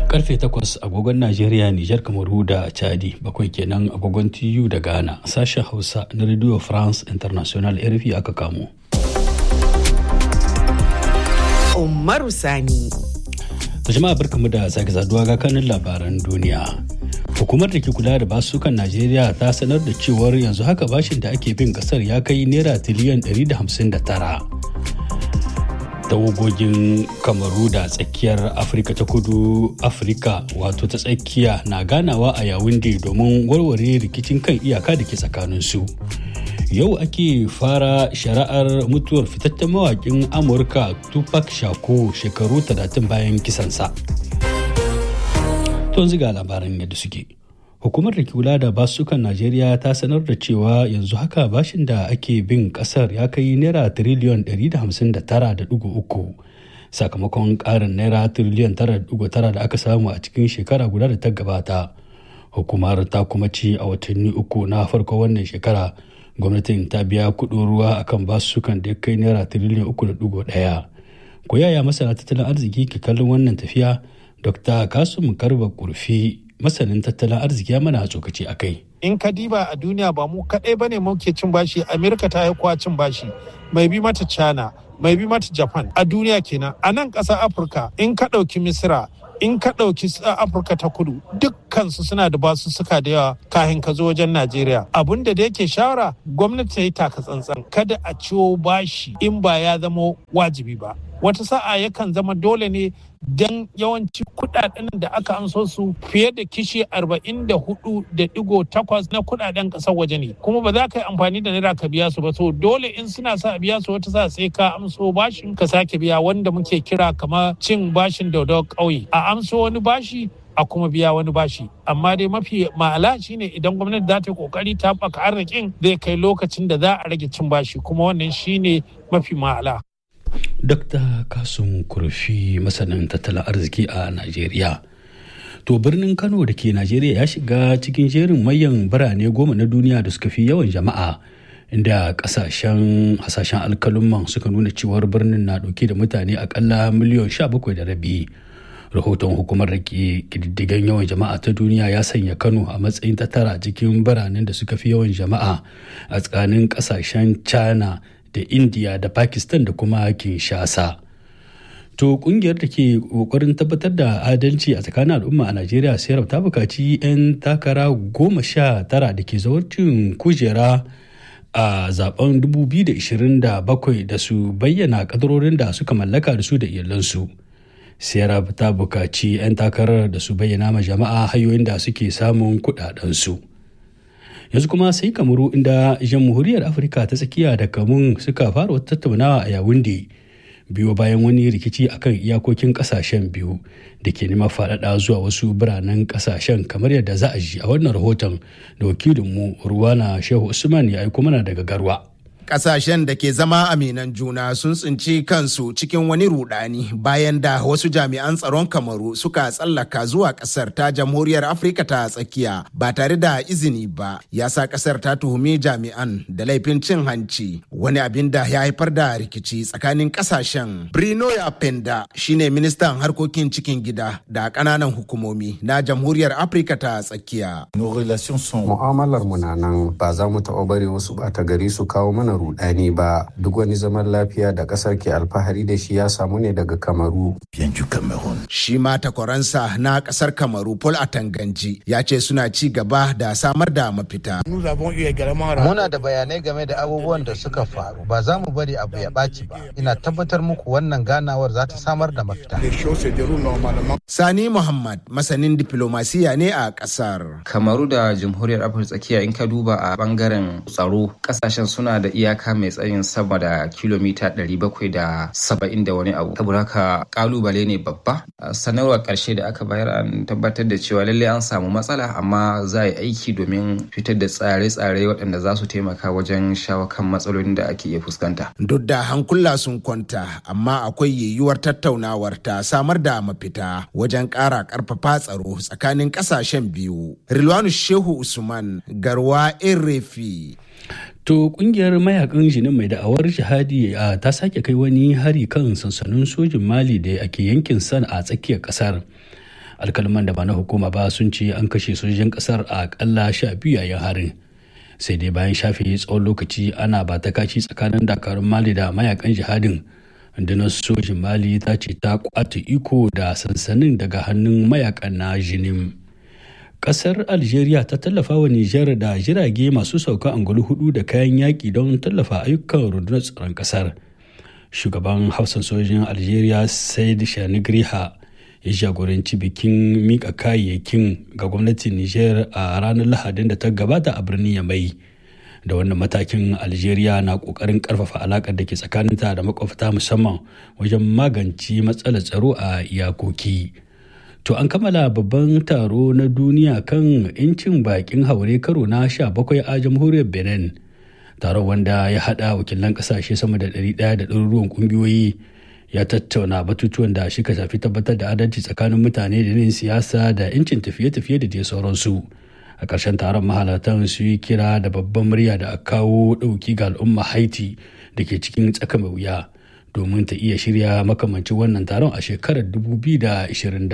karfe 8 agogon Najeriya, Nijar, Kamaru da Chadi, bakwai kenan agogon TU da Ghana, sashen Hausa na Radio France International RFI aka kamo. Umaru Sani. Ta jama'a barkamu da sake saduwa ga kanin labaran duniya. Hukumar da ke kula da basukan Najeriya ta sanar da cewar yanzu haka bashin da ake bin kasar ya kai naira tiliyan 159. tawagogin kamaru da tsakiyar afirka ta kudu afirka wato ta tsakiya na ganawa a yawunde domin warware rikicin kan iyaka da ke tsakaninsu yau ake fara shari'ar mutuwar fitaccen mawakin amurka tupac shakur shekaru 30 bayan kisansa to ziga labaran yadda suke hukumar da ke kula da basukan najeriya ta sanar da cewa yanzu haka bashin da ake bin kasar ya kai naira tiriliyon 159.3 sakamakon karin naira tiriliyon 9.9 da aka samu a cikin shekara guda da ta gabata hukumar ta kuma ci a watanni uku na farko wannan shekara gwamnatin ta biya kudin ruwa akan basukan da ya kai naira tiriliyon 3.1 ko yaya masana tattalin arziki ke kallon wannan tafiya dr kasum karba kurfi masanin tattalin arziki ya mana tsokaci a kai. In ka diba a duniya ba mu kaɗai ba ne muke cin bashi, Amerika ta haikuwa cin bashi, mai bi mata China, mai bi mata Japan a duniya kenan. A nan ƙasar Afirka in ka ɗauki Misira, in ka ɗauki Afirka ta kudu dukkansu suna da basu suka da yawa kahin ka zo wajen Najeriya. Abin da yake shawara gwamnati ta yi taka tsantsan kada a ciwo bashi in ba ya zama wajibi ba. Wata sa'a yakan zama dole ne don yawanci kudaden da aka amso su fiye da kishi 44.8 na kudaden kasar waje ne kuma ba za ka yi amfani da naira ka biya su ba so dole in suna sa biya su wata sa sai ka amso bashin ka sake biya wanda muke kira kamar cin bashin daudau ƙauye a amso wani bashi a kuma biya wani bashi amma dai mafi ma'ala shine idan gwamnati za ta yi kokari ta haɓaka arzikin zai kai lokacin da za a rage cin bashi kuma wannan shine mafi ma'ala Dr. Kasum Kurfi masanin tattalin arziki a Najeriya. To birnin Kano da ke Najeriya ya shiga cikin jerin mayan birane goma na duniya da suka fi yawan jama'a inda kasashen hasashen alkalumman suka nuna cewar birnin na dauke da mutane akalla miliyan sha bakwai da rabi. Rahoton hukumar da ke kididdigan yawan jama'a ta duniya ya sanya Kano a matsayin ta tara cikin biranen da suka fi yawan jama'a a tsakanin kasashen China da india da pakistan da kuma kinshasa to kungiyar da ke kokarin tabbatar da adalci a tsakanin al'umma a najeriya sayar ta bukaci 'yan takara goma sha tara da ke zawarcin kujera a zaben 2027 da su bayyana kadarorin da suka mallaka da su da iyalansu sayar ta bukaci 'yan takarar da su bayyana ma jama'a hanyoyin da suke samun kudadensu. yanzu kuma sai kamaru inda jamhuriyar afirka ta tsakiya da kamun suka fara wata tattaunawa a yawunde biyo bayan wani rikici akan iyakokin kasashen biyu da ke neman faɗaɗa zuwa wasu biranen kasashen kamar yadda za a ji a wannan rahoton da wakilinmu ruwana shehu usman ya aiko mana daga garwa kasashen da ke zama aminan juna sun tsinci kansu cikin wani rudani bayan da wasu jami'an tsaron kamaru suka tsallaka zuwa kasar ta jamhuriyar afirka ta tsakiya ba tare da izini ba ya sa kasar ta tuhumi jami'an da laifin cin hanci wani abin da ya haifar da rikici tsakanin kasashen brino ya penda shine ministan harkokin cikin gida da kananan hukumomi na jamhuriyar afirka ta tsakiya mu'amalar mu na nan ba za mu taɓa bari wasu ɓata gari su kawo mana rudani ba duk wani zaman lafiya da kasar ke alfahari da shi ya samu ne daga kamaru shi ma takwaransa na kasar kamaru paul atanganji ya ce suna ci gaba da samar da mafita muna da bayanai game da abubuwan da suka faru ba za mu bari abu ya ɓaci ba ina tabbatar muku wannan ganawar za ta samar da mafita sani muhammad masanin diplomasiya ne a kasar kamaru da jamhuriyar afirka tsakiya in ka duba a bangaren tsaro kasashen suna da iyaka mai tsayin sama da kilomita 770 da wani abu saboda haka kalubale ne babba sanarwar karshe da aka bayar an tabbatar da cewa lallai an samu matsala amma za a yi aiki domin fitar da tsare-tsare waɗanda za su taimaka wajen shawo kan matsalolin da ake iya fuskanta duk da hankula sun kwanta amma akwai yiwuwar tattaunawar ta samar da mafita wajen ƙara ƙarfafa tsaro tsakanin ƙasashen biyu rilwanu shehu usman garwa erefi To kungiyar mayakan jinin mai da'awar jihadi a ta sake kai wani hari kan sansanin sojin Mali da ake yankin san a tsakiyar kasar. alkalman da ba na hukuma ba sun ce an kashe sojojin kasar a akalla sha biyu yayin harin sai dai bayan shafe tsawon lokaci ana ba ta kaci tsakanin dakarun mali da mayakan jihadin rundunar sojin mali ta ce ta kwata iko da sansanin daga hannun mayakan na jinim kasar algeria ta tallafa wa nijar da jirage masu sauka angulu hudu da kayan yaƙi don tallafa ayyukan rundunar tsaron kasar shugaban hausan sojin algeria said shanigriha ya jagoranci bikin mika kayayyakin ga gwamnatin niger a ranar lahadin da ta gabata a birnin yamai da wannan matakin algeria na kokarin karfafa alakar da ke tsakaninta da makwabta musamman wajen magance matsalar tsaro a iyakoki to an kammala babban taro na duniya kan 'yancin bakin haure karo na 17 a jamhuriyar benin taron wanda ya hada wakilan kasashe sama da 100 da ɗaruruwan kungiyoyi ya tattauna batutuwan da shi shafi tabbatar da adalci tsakanin mutane da yin siyasa da 'yancin tafiye-tafiye da dai sauransu a ƙarshen taron mahalartan su yi kira da babban murya da a kawo ɗauki ga al'umma haiti da ke cikin tsaka mai wuya domin ta iya shirya makamancin wannan taron a shekarar 2027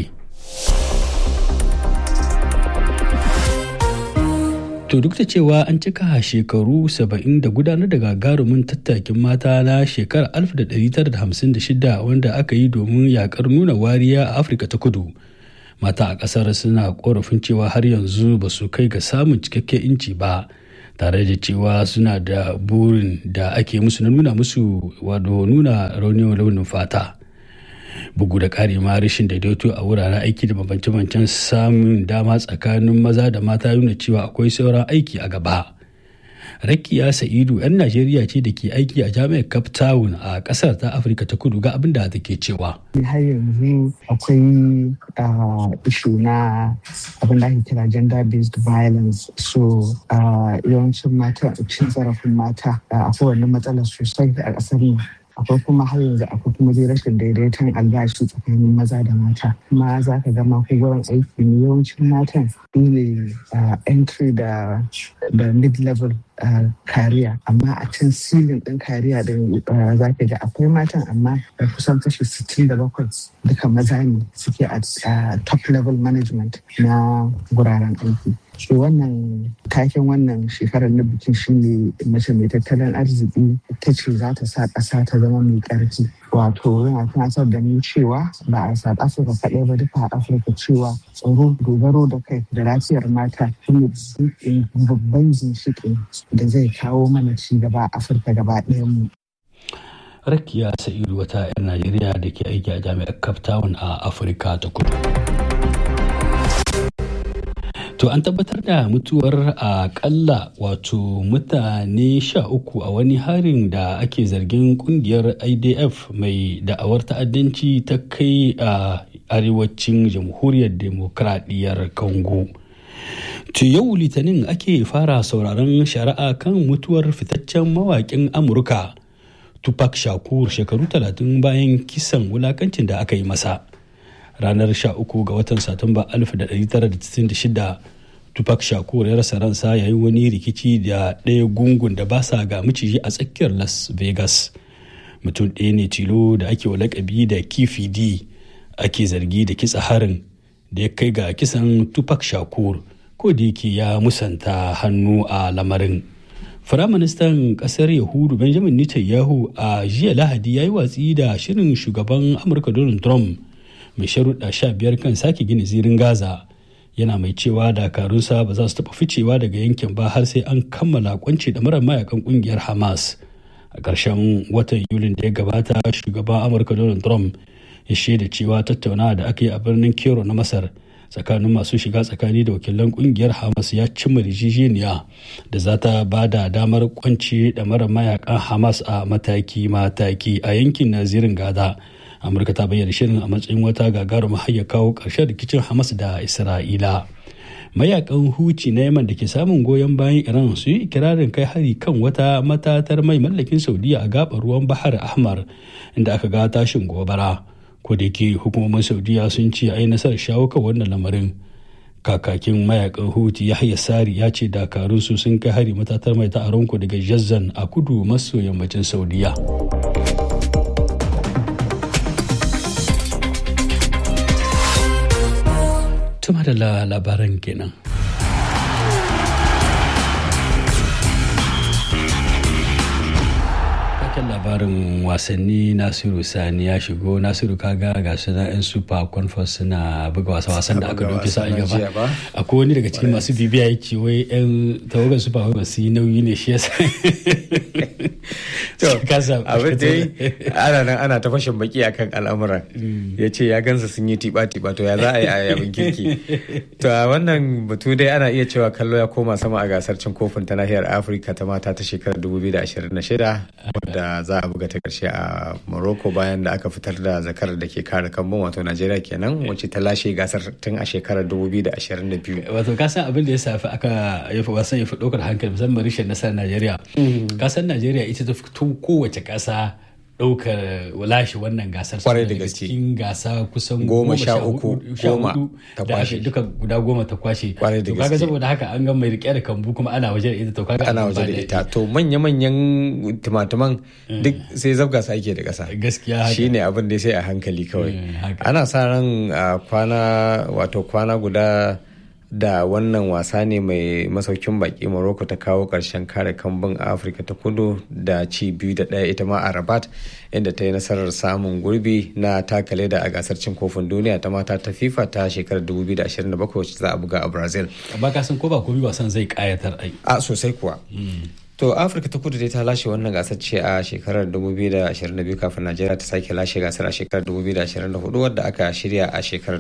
To duk da cewa an cika shekaru 70 da gudanar da gagarumin tattakin mata na shekarar 1956 wanda aka yi domin yakar nuna wariya a Afirka ta kudu. Mata a ƙasar suna korafin cewa har yanzu ba su kai ga samun cikakken inci ba tare da cewa suna da burin da ake musu na nuna musu wado nuna raunin launin fata. bugu da ƙari ma rashin daidaito a wuraren aiki da bambance-bambancen samun dama tsakanin maza da mata nuna cewa akwai sauran aiki a gaba rakiya sa'idu 'yan najeriya ce da ke aiki a jami'ar cape town a ƙasar ta afirka ta kudu ga abin da take cewa har yanzu akwai ishu na abin da ake kira gender based violence so yawancin mata cin zarafin mata akwai wannan matsalar sosai a ƙasar nan akwai kuma har yanzu akwai kuma dai rashin daidaiton albashi tsakanin maza da mata kuma za ka ga mako gurin aiki ne yawancin matan su ne entry da da mid level kariya amma a can silin din kariya din za ka ga akwai matan amma kusan kashi 67 duka maza ne suke a top level management na guraren aiki so wannan taken wannan shekarar na bikin shine mace mai tattalin arziki ta ce za ta sa ƙasa ta zama mai ƙarfi wato yana tunatar da ni cewa ba a south africa kaɗai ba duka a afirka cewa tsaro dogaro da kai da lafiyar mata shine babban ginshiƙi da zai kawo mana ci gaba a afirka gaba ɗayan mu rakiya sa'idu wata 'yan najeriya da ke aiki a jami'ar cape town a afirka ta kudu To an tabbatar da mutuwar akalla wato mutane sha uku a wani harin da ake zargin kungiyar IDF mai da'awar ta'addanci ta kai a arewacin jamhuriyar demokradiyyar Congo. To yau litinin ake fara sauraron shari'a kan mutuwar fitaccen mawaƙin Amurka Tupac Shakur shekaru talatin bayan kisan wulakancin da aka yi masa. ranar 13 ga watan satumba 1966 tupac shakur ya rasa ransa yayin wani rikici da ɗaya gungun da ba sa ga miciji a tsakiyar las vegas mutum ɗaya ne tilo da ake wa lakabi da kifidi ake zargi da kitsa harin da ya kai ga kisan tupac shakur ko da yake ya musanta hannu a lamarin Firaministan ƙasar Yahudu Benjamin Netanyahu a jiya Lahadi ya yi watsi da shirin shugaban Amurka Donald Trump mai sharuɗa sha biyar kan sake gina zirin gaza yana mai cewa dakarunsa ba za su taɓa ficewa daga yankin ba har sai an kammala kwance da mara mayakan ƙungiyar hamas a ƙarshen watan yulin da ya gabata shugaban amurka donald trump ya shaida cewa tattaunawa da aka yi a birnin kero na masar tsakanin masu shiga tsakani da wakilan kungiyar hamas ya cimma rijijeniya da za ta ba da damar kwance da mara mayakan hamas a mataki-mataki a yankin nazirin gada amurka ta bayyana shirin a matsayin wata gagarumar hayya kawo ƙarshen rikicin hamas da isra'ila mayakan huci na yaman da ke samun goyon bayan iran su yi ikirarin kai hari kan wata matatar mai mallakin saudiya a gabar ruwan bahar ahmar inda aka ga tashin gobara ko da yake hukumomin saudiya sun ce ai nasarar shawo kan wannan lamarin kakakin mayakan huti yahya sari ya ce dakarun su sun kai hari matatar mai ta aronko daga jazzan a kudu maso yammacin saudiya madalla labaran kenan. Taken labarin wasanni Nasiru Sani ya shigo Nasiru kaga ga suna 'yan super conference suna buga wasa wasan da aka dauki sa gaba. Akwai wani daga cikin masu bibiya ya ce wai 'yan tawagar super conference yi nauyi ne shi yasa. to abin dai ana nan ana ta fashin baki akan al'amuran ya ce ya gansa sun yi tiba-tiba to ya za a yi a yabin kirki to a wannan batu dai ana iya cewa kallo ya koma sama a gasar cin kofin ta nahiyar afirka ta mata ta shekarar 2026 wadda za a buga ta karshe a morocco bayan da aka fitar da zakarar da ke kare kambun wato najeriya kenan wacce ta lashe gasar tun a shekarar 2022 wato kasan abin da ya safi aka yafi wasan ya fi ɗaukar hankali musamman rashin nasarar najeriya kasan najeriya ita ta fito kowace ƙasa ɗaukar lashe wannan gasar kwarai da gaske cikin gasa kusan goma sha uku goma ta kwashe duka guda goma ta kwashe kwarai da gaske kaga saboda haka an ga mai rike da kambu kuma ana waje da ita to kaga ana waje da ita to manya manyan timatuman duk sai zabga sa ake da kasa gaskiya shine abin da sai a hankali kawai ana sa ran kwana wato kwana guda da wannan wasa ne mai masaukin baki morocco ta kawo karshen kare kambun afirka ta kudu da ci biyu da ɗaya ita ma a rabat inda ta yi nasarar samun gurbi na takale da a gasar cin kofin duniya ta mata ta fifa ta shekarar 2027 wacce za a buga a brazil ba ka san ko ba komi wasan zai kayatar ai a sosai kuwa To Afirka ta kudu dai ta lashe wannan gasar ce a shekarar 2022 kafin Najeriya ta sake lashe gasar a shekarar 2024 wadda aka shirya a shekarar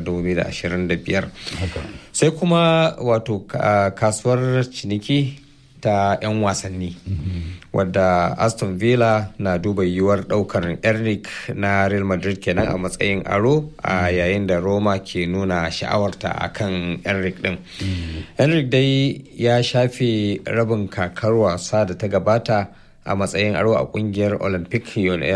2025. Sai kuma wato kasuwar ciniki ta 'yan wasanni wadda Aston Villa na duba yiwuwar daukar Eric na Real Madrid kenan a matsayin aro a yayin da Roma ke nuna sha'awarta a kan Eric din. Eric dai ya shafe rabin kakar wasa da ta gabata a matsayin aro a kungiyar olympic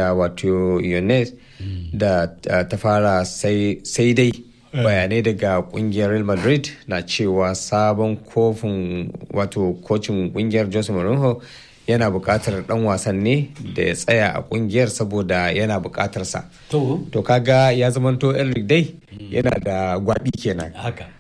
wato yones da ta fara sai dai bayanai daga kungiyar real madrid na cewa sabon kofin wato kocin kungiyar jose mourinho yana buƙatar dan wasan ne da ya tsaya a kungiyar saboda yana buƙatar sa to kaga ya zamanto Enric dai yana da gwabi kenan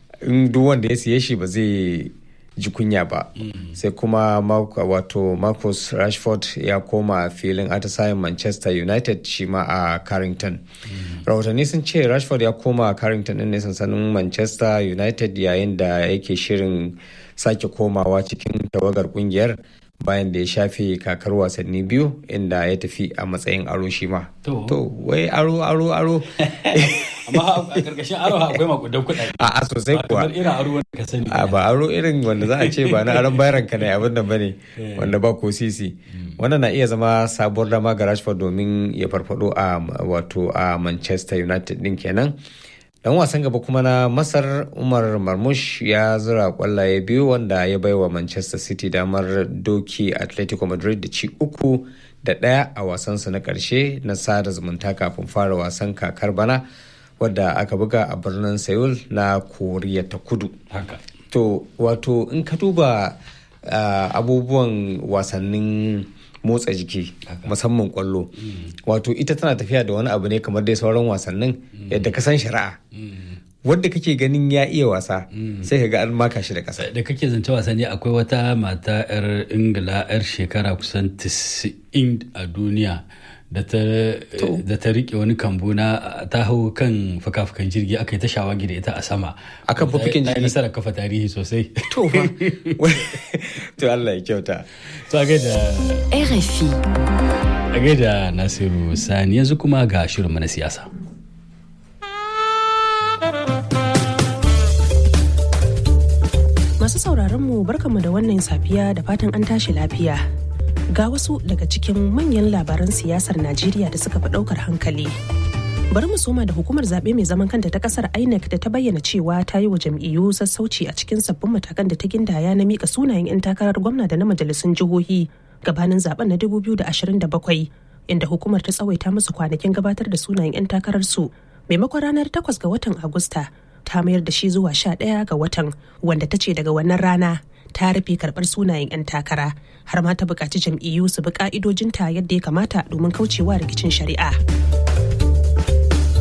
in duk wanda ya siye shi ba zai ji kunya ba sai kuma wato marcus rashford ya koma filin atisayen manchester united shi ma a carrington rahotanni sun ce rashford ya koma carrington din ne sansanin manchester united yayin da yake shirin sake komawa cikin tawagar kungiyar bayan da ya shafe kakar wasanni biyu inda ya tafi a matsayin aro shi ma to wai aro aro aro amma a karkashin aro akwai makudan kuɗaɗe a sosai kuwa kamar irin aro wanda ka sani a ba aro irin wanda za a ce ba na aron bayaran ka ne abin da bane wanda ba ko sisi wannan na iya zama sabuwar dama ga Rashford domin ya farfado a wato a Manchester United din kenan dan wasan gaba kuma na masar umar marmush ya zura kwallaye biyu wanda ya baiwa manchester city damar doki atletico madrid da ci uku da ɗaya a wasansu na ƙarshe na sada zumunta kafin fara wasan kakar bana wadda aka buga a birnin seoul na koriya ta kudu to wato in ka duba abubuwan wasannin motsa jiki musamman kwallo wato ita tana tafiya da wani abu ne kamar dai sauran wasannin yadda ka san shari'a wadda kake ganin ya iya wasa sai ka ga an maka shi da kasa da kake zance wasanni akwai wata mata 'yar ingila 'yar shekara kusan 90 a duniya da ta rike wani kambu na ta hau kan fuka-fukan jirgi aka yi ta shawagi da ita a sama akan fufukin jirgi nasarar kafa tarihi sosai to fa to Allah ya kyauta to a gaida RFI a gaida Nasiru Sani yanzu kuma ga shirin na siyasa Masu sauraron mu barkanmu da wannan safiya da fatan an tashi lafiya. Ga wasu daga cikin manyan labaran siyasar Najeriya da suka fi ɗaukar hankali. Bari mu soma da hukumar zaɓe mai zaman kanta ta ƙasar INEC da ta bayyana cewa ta yi wa jam'iyyu sassauci a cikin sabbin matakan da ta gindaya na mika sunayen 'yan takarar gwamna da na majalisun jihohi gabanin zaben na 2027 inda hukumar ta tsawaita musu kwanakin gabatar da sunayen 'yan takararsu maimakon ranar 8 ga watan Agusta ta mayar da shi zuwa 11 ga watan wanda ta ce daga wannan rana ta rufe karɓar sunayen 'yan takara har ma ta buƙaci jam'iyyu su bi ƙa'idojinta yadda ya kamata domin kaucewa rikicin shari'a.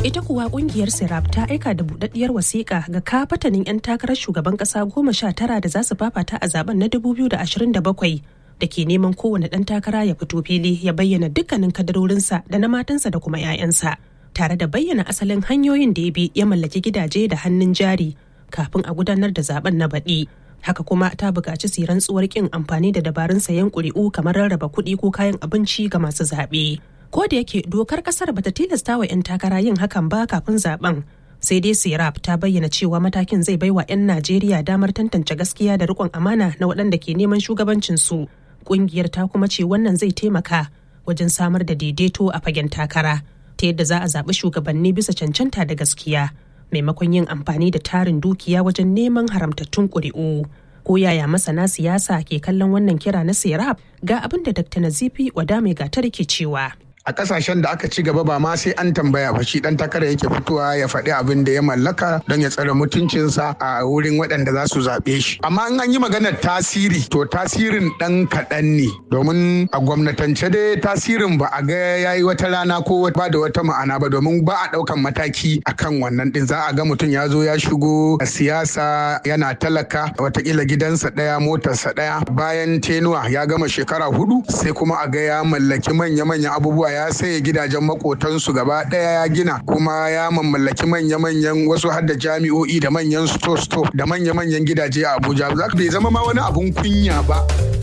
ita kuwa kungiyar sirap ta aika da budaddiyar wasiƙa ga kafatanin 'yan takarar shugaban ƙasa goma sha tara da za su fafata a zaben na 2027 da ke neman kowane ɗan takara ya fito fili ya bayyana dukkanin kadarorinsa da na matansa da kuma 'ya'yansa tare da bayyana asalin hanyoyin da ya bi ya mallaki gidaje da hannun jari kafin a gudanar da zaben na baɗi haka kuma ta buƙaci su rantsuwar ƙin amfani da dabarun sayan ƙuri'u kamar rarraba kuɗi ko kayan abinci ga masu zaɓe. ko da yake dokar kasar bata tilasta wa 'yan takara yin hakan ba kafin zaben sai dai sirap ta bayyana cewa matakin zai baiwa 'yan najeriya damar tantance gaskiya da rikon amana na waɗanda ke neman shugabancin su ƙungiyar ta kuma ce wannan zai taimaka wajen samar da daidaito a fagen takara ta yadda za a zaɓi shugabanni bisa cancanta da gaskiya maimakon yin amfani da tarin dukiya wajen neman haramtattun ƙuri'u ko yaya masana siyasa ke kallon wannan kira na sirap ga abin da dr nazifi wadame gatar ke cewa a kasashen da aka ci gaba ba ma sai an tambaya ba shi dan takara yake fitowa ya faɗi abin da ya mallaka don ya tsare mutuncinsa a wurin waɗanda za su zaɓe shi amma in an yi maganar tasiri to tasirin ɗan kaɗan ne domin a gwamnatance dai tasirin ba a ga yayi wata rana ko ba da wata ma'ana ba domin ba a ɗaukan mataki akan wannan ɗin za a ga mutum ya zo ya shigo a siyasa yana talaka watakila gidansa ɗaya motarsa ɗaya bayan tenuwa ya gama shekara hudu sai kuma a ga ya mallaki manya-manyan abubuwa ya saye gidajen makotansu gaba ɗaya ya gina kuma ya mamallaki manya-manyan wasu har da jami'o'i da manyan sto-sto da manya-manyan gidaje a abuja za bai zama ma wani abun kunya ba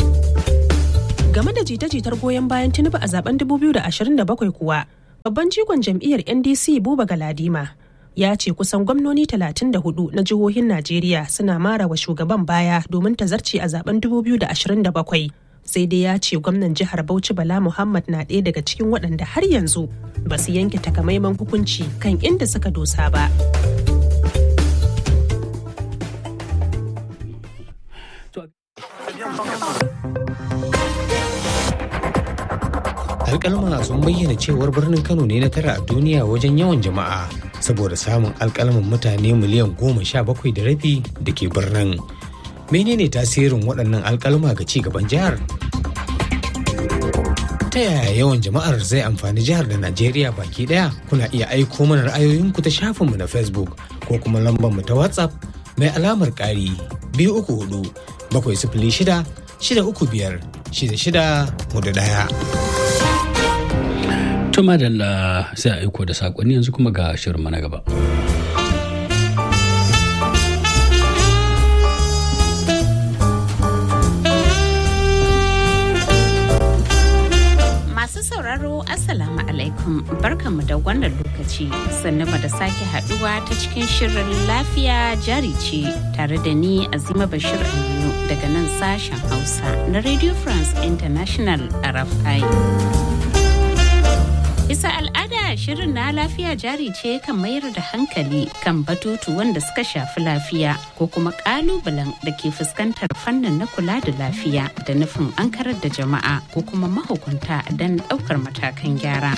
game da jita-jitar goyon bayan tinubu a zaben 2027 kuwa babban jigon jam'iyyar ndc buba galadima ya ce kusan gwamnoni 34 na jihohin najeriya suna mara wa shugaban baya domin ta zarce a zaben 2027 sai dai ya ce gwamnan jihar bauchi bala muhammad na ɗaya daga cikin waɗanda har yanzu ba su yanke takamaiman hukunci kan inda suka dosa ba alkalma sun bayyana cewar birnin kano ne na tara a duniya wajen yawan jama'a saboda samun alkalman mutane miliyan goma sha bakwai da rabi da ke birnin menene tasirin waɗannan alkalma ga ci gaban jihar ta yaya yawan jama'ar zai amfani jihar da najeriya baki daya kuna iya aiko mana ra'ayoyinku ta shafinmu na facebook ko kuma lambar mu ta whatsapp mai alamar ƙari biyu uku hudu bakwai sifili shida shida uku biyar shida shida hudu daya. Tuma da sai a aiko da saƙonni yanzu kuma ga shirin na gaba. sauraro Assalamu alaikum barkanmu da wannan lokaci sannan da sake haduwa ta cikin shirin lafiya jari ce tare da ni Azima Bashir Aminu daga nan sashen Hausa na Radio France International RFI. Bisa al'ada shirin na lafiya jari ce kan mayar da hankali kan batutu wanda suka shafi lafiya ko kuma kalubalen da ke fuskantar fannin na kula da lafiya da nufin an karar da jama'a ko kuma mahukunta don ɗaukar matakan gyara.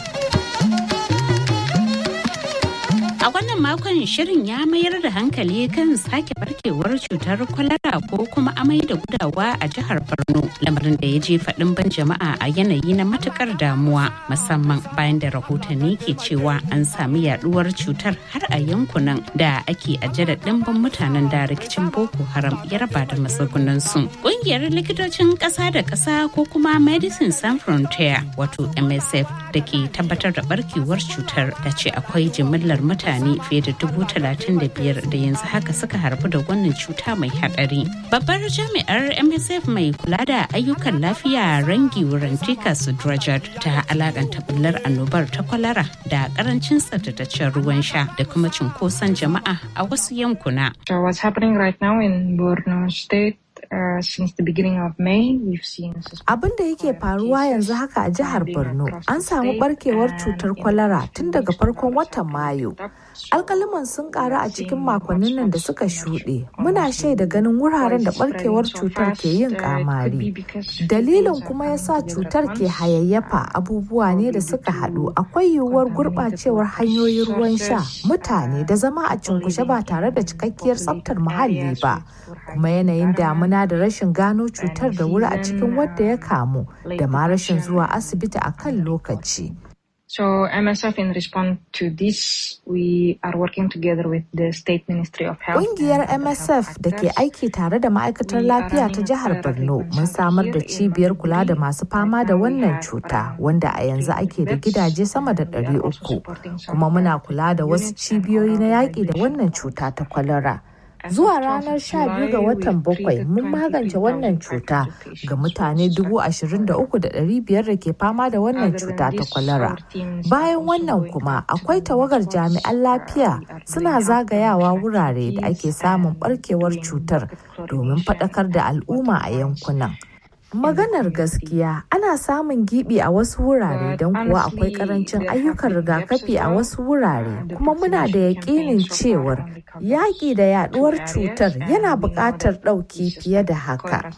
A wannan makon shirin ya mayar da hankali kan sake barkewar cutar kwalara ko kuma amai da gudawa a jihar Borno lamarin da ya jefa ɗimbin jama'a a yanayi na matukar damuwa musamman bayan da rahotanni ke cewa an sami yaduwar cutar har a yankunan da ake ajiye da ɗimbin mutanen da rikicin Boko Haram ya raba da matsugunan su. Ƙungiyar likitocin ƙasa da ƙasa ko kuma Medicine Sans Frontier wato MSF da ke tabbatar da barkewar cutar da ce akwai jimillar mutane mutane fiye da dubu talatin da biyar da yanzu haka suka harbu da wannan cuta mai hadari. Babbar jami'ar MSF mai kula da ayyukan lafiya rangi wurin tika Sudrajat ta alakanta bullar annobar ta kwalara da karancin tsaftataccen ruwan sha da kuma cunkoson jama'a a wasu yankuna. So what's happening right now in Borno State Uh, since the beginning of May, we've seen Abin da yake faruwa yanzu haka a jihar Borno, an samu barkewar cutar kwalara tun daga farkon watan Mayu. Alkaliman sun karu a cikin makonnin nan da suka shuɗe. Muna shaida ganin wuraren da barkewar cutar ke yin kamari. Dalilin kuma ya sa cutar ke hayayyafa abubuwa ne da suka haɗu. Akwai yiwuwar gurɓacewar hanyoyin ruwan sha, mutane da zama a cunkushe ba tare da cikakkiyar tsaftar muhalli ba. Kuma yanayin damuna da rashin gano cutar da wuri a cikin wadda ya kamu da ma rashin zuwa asibiti a kan lokaci. So MSF in response to this, we are working together with the State Ministry of Health. Ƙungiyar MSF da ke aiki tare da ma'aikatar lafiya ta jihar Borno mun samar da cibiyar kula da masu fama da wannan cuta wanda a yanzu ake da gidaje sama da 300 kuma muna kula da wasu cibiyoyi na yaƙi da wannan cuta ta kwalara. Zuwa ranar 12 ga watan bakwai mun magance wannan cuta ga mutane 23,500 da ke fama da wannan cuta ta kwalara. Bayan wannan kuma akwai tawagar jami'an lafiya suna zagayawa wurare da ake samun barkewar cutar domin faɗakar da al'umma a yankunan. Maganar gaskiya ana samun gibi a wasu wurare don kuwa akwai karancin ayyukan rigakafi a wasu wurare kuma muna da yakinin cewar yaƙi da yaduwar cutar yana buƙatar ɗauki fiye da haka.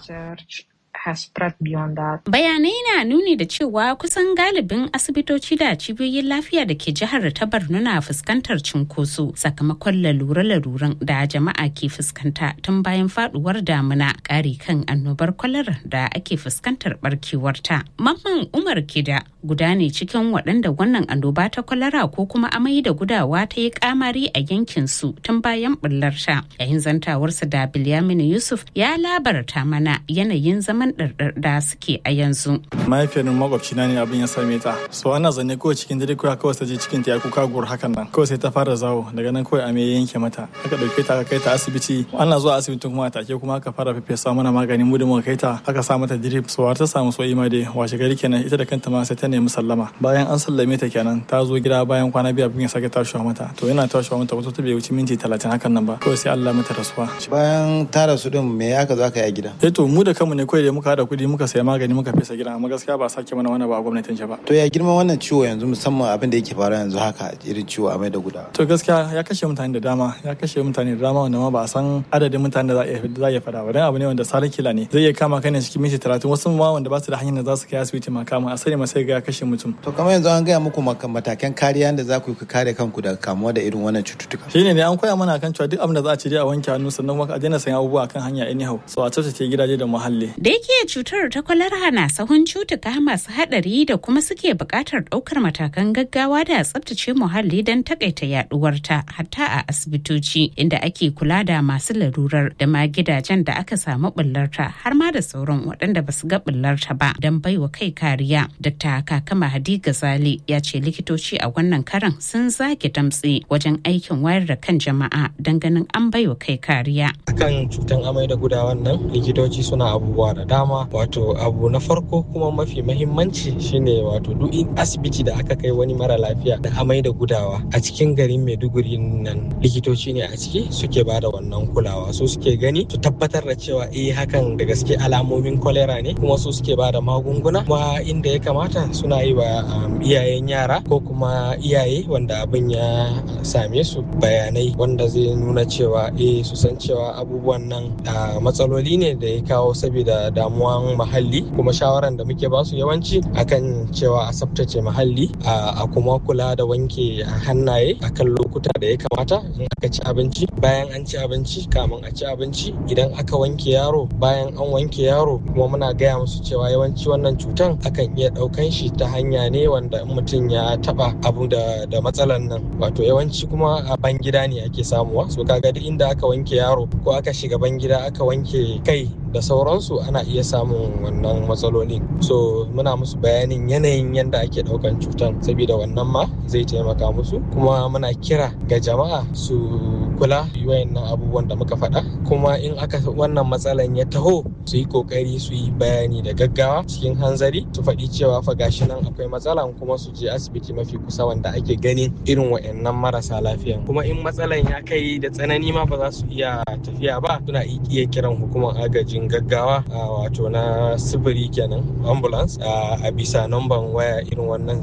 has spread beyond that. Bayanai na nuni da cewa kusan galibin asibitoci da cibiyoyin lafiya da ke jihar ta Borno na fuskantar cinkoso sakamakon lalure-laluren da jama'a ke fuskanta tun bayan faduwar damuna ƙari kan annobar kwalar da ake fuskantar barkewarta. Mamman Umar Kida guda ne cikin waɗanda wannan annoba ta kwalara ko kuma amai da gudawa ta yi kamari a yankin su tun bayan bullarta. Yayin zantawarsa da Bilyamin Yusuf ya labarta mana yanayin zaman ɗarɗar da suke a yanzu. mahaifiyar makwabcina ne abin ya same ta so ana zanne kawai cikin dare kawai kawai ta je cikin ta ya kuka gur hakan nan kawai sai ta fara zawo daga nan kawai ame ya yanke mata aka dauke ta aka kai ta asibiti ana zuwa asibitin kuma take kuma aka fara fefesa mana maganin mu da muka kai ta aka sa mata drip so har ta samu so ima dai washe gari kenan ita da kanta ma sai ta nemi sallama bayan an sallame ta kenan ta zo gida bayan kwana biyu abin ya sake tashiwa mata to yana tashiwa mata wata ta bai wuce minti talatin hakan nan ba kawai sai Allah mata rasuwa bayan ta rasu din me aka zo aka yi a gida eh to mu da kanmu ne kawai da muka hada kuɗi muka saya magani muka fesa gida amma gaskiya ba sake mana wani ba a gwamnatin ba to ya girma wannan ciwo yanzu musamman abin da yake faruwa yanzu haka irin ciwo a mai da gudawa to gaskiya ya kashe mutane da dama ya kashe mutane da dama wanda ma ba a san adadin mutane da za a iya faɗa ba dan abu ne wanda sarin kila ne zai iya kama kai ne cikin minti talatin wasu ma wanda ba su da hanyar da za su kai asibiti ma kama a sani ma sai ga ya kashe mutum to kamar yanzu an gaya muku matakan kariya da za ku yi kare kanku daga kamuwa da irin wannan cututtuka shine ne an koya mana kan cewa duk abin da za a ci dai a wanke hannu sannan kuma a daina sayan abubuwa kan hanya anyhow so a tsaftace gidaje da muhalli da yake cutar ta kwalara na sahun cutuka masu hadari da kuma suke buƙatar ɗaukar matakan gaggawa da tsabtace muhalli don takaita yaduwarta hatta a asibitoci inda ake kula da masu larurar da ma gidajen da aka samu bullarta har ma da sauran waɗanda ba su ga bullarta ba don baiwa kai kariya. Dr. Kakama Hadi Gazali ya ce likitoci a wannan karan sun zage damtse wajen aikin wayar da kan jama'a don ganin an baiwa kai kariya. Akan cutan amai da gudawan nan likitoci suna abubuwa da dama wato abu na farko kuma mafi mahimmanci shine wato duk asibiti da aka kai wani mara lafiya da amai da gudawa a cikin garin maiduguri nan likitoci ne a ciki suke ba da wannan kulawa su suke gani su tabbatar da cewa eh hakan da gaske alamomin kwalera ne kuma su suke ba da magunguna kuma inda ya kamata suna yi wa iyayen yara ko kuma iyaye wanda abin ya same su bayanai wanda zai nuna cewa eh su san cewa abubuwan nan matsaloli ne da ya kawo saboda damuwan muhalli kuma shawaran da muke basu yawanci akan cewa a tsaftace muhalli a kuma kula da wanke hannaye akan lokuta da ya kamata in aka ci abinci bayan an ci abinci kamun a ci abinci idan aka wanke yaro bayan an wanke yaro kuma muna gaya musu cewa yawanci wannan cutan akan iya ɗaukan shi ta hanya ne wanda in mutum ya taba abu da da matsalan nan wato yawanci kuma a ban gida ne ake samuwa so kaga duk inda aka wanke yaro ko aka shiga ban gida aka wanke kai da sauransu ana iya samun wannan matsalolin so muna musu bayanin yanayin yadda ake daukan cutan saboda wannan ma zai taimaka musu kuma muna kira ga jama'a su kula wayannan abubuwan da muka faɗa kuma in aka wannan matsalan ya taho su yi kokari su yi bayani da gaggawa cikin hanzari su faɗi cewa fa gashi nan akwai matsalan kuma su je asibiti mafi kusa wanda ake ganin irin wayannan marasa lafiyan kuma in matsalan ya kai da tsanani ma ba za su iya tafiya ba suna iya kiran hukumar agajin gaggawa wato na sifiri kenan ambulance a bisa namban waya irin wannan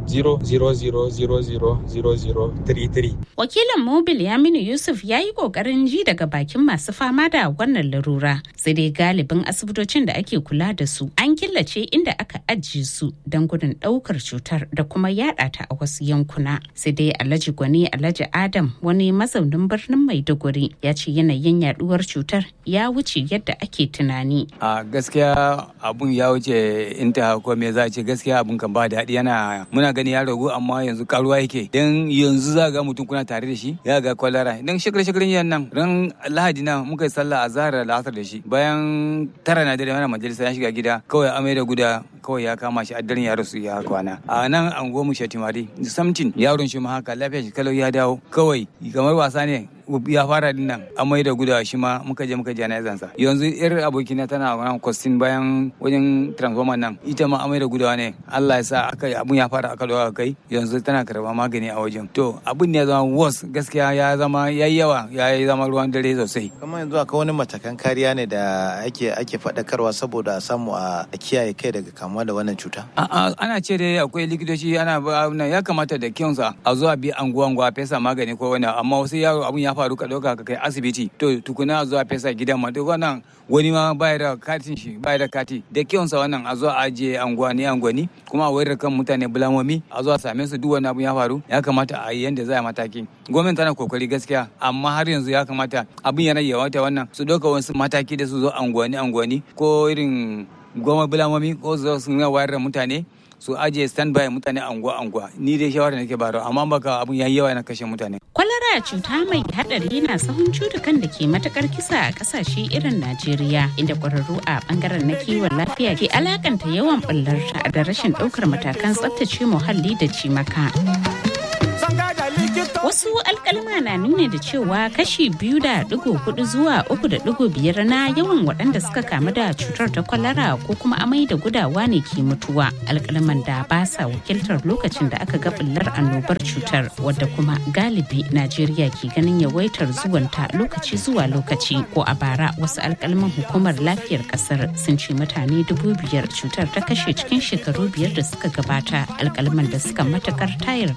08000000033 wakilin mobil yaminu yusuf ya yi kokarin ji daga bakin masu fama da wannan larura sai dai galibin asibitocin da ake kula da su an killace inda aka ajiye su don gudun daukar cutar da kuma yada ta a wasu yankuna sai dai alhaji gwani alhaji adam wani mazaunin birnin maiduguri ya ce yanayin yaduwar cutar ya wuce yadda ake tunani. A gaskiya abun ya wuce inta ko me za ce gaskiya abun kan ba daɗi yana muna gani ya ragu amma yanzu karuwa yake dan yanzu za ga mutum kuna tare da shi ya ga kwalara dan shekara shekaran yan nan ran lahadi na muka yi sallah a zahar da asar da shi bayan tara na dare mana majalisa ya shiga gida kawai amai da guda kawai ya kama shi a daren ya rasu ya kwana a nan an goma shatimari samtin yaron shi ma haka lafiya shi kalau ya dawo kawai kamar wasa ne ya fara din nan amai da gudawa shi ma muka je muka jana'izan sa yanzu yar abokina tana wannan kwastin bayan wajen transformer nan ita ma amai da gudawa ne Allah ya sa aka abun ya fara aka dawo kai yanzu tana karba magani a wajen to abun ne ya zama worse gaskiya ya zama yayi yawa ya zama ruwan dare sosai kuma yanzu akwai wani matakan kariya ne da ake ake faɗakarwa saboda a samu a kiyaye kai daga kamuwa da wannan cuta a'a ana ce dai akwai likitoci ana ya kamata da kyansa a zuwa bi anguwa anguwa fesa magani ko wani amma wasu yaro abun ya faru ka ɗauka ka kai asibiti to tukuna zuwa fesa gidan ma duk wannan wani ma baya da katin shi baya da kati da kyonsa wannan a zuwa ajiye anguwani anguwani kuma a wayar kan mutane bulamomi a zuwa same su duk wani abu ya faru ya kamata a yi yanda za a mataki gwamnati tana kokari gaskiya amma har yanzu ya kamata abin yana yawata wannan su ɗauka wasu mataki da su zo anguwani anguwani ko irin goma bulamomi ko su zo su wayar da mutane su ajiye standby mutane anguwa anguwa ni dai shawara nake baro amma baka abun yayi yawa na kashe mutane kwalara cuta mai hadari na sahun cutukan da ke matakar kisa a kasashe irin Najeriya inda kwararru a bangaren na kiwon lafiya ke alakanta yawan bullar da rashin daukar matakan tsaftace muhalli da cimaka. Wasu alkalma na nuna da cewa kashi biyu da digo hudu zuwa uku da digo biyar na yawan waɗanda suka kamu da cutar ta kwalara ko kuma amai da gudawa ne ke mutuwa. Alkalman da ba sa wakiltar lokacin da aka ga bullar annobar cutar wadda kuma galibi Najeriya ke ganin yawaitar zuwanta lokaci zuwa lokaci ko a bara wasu alkalman hukumar lafiyar kasar sun ce mutane dubu biyar cutar ta kashe cikin shekaru biyar da suka gabata alkalman da suka matakar tayar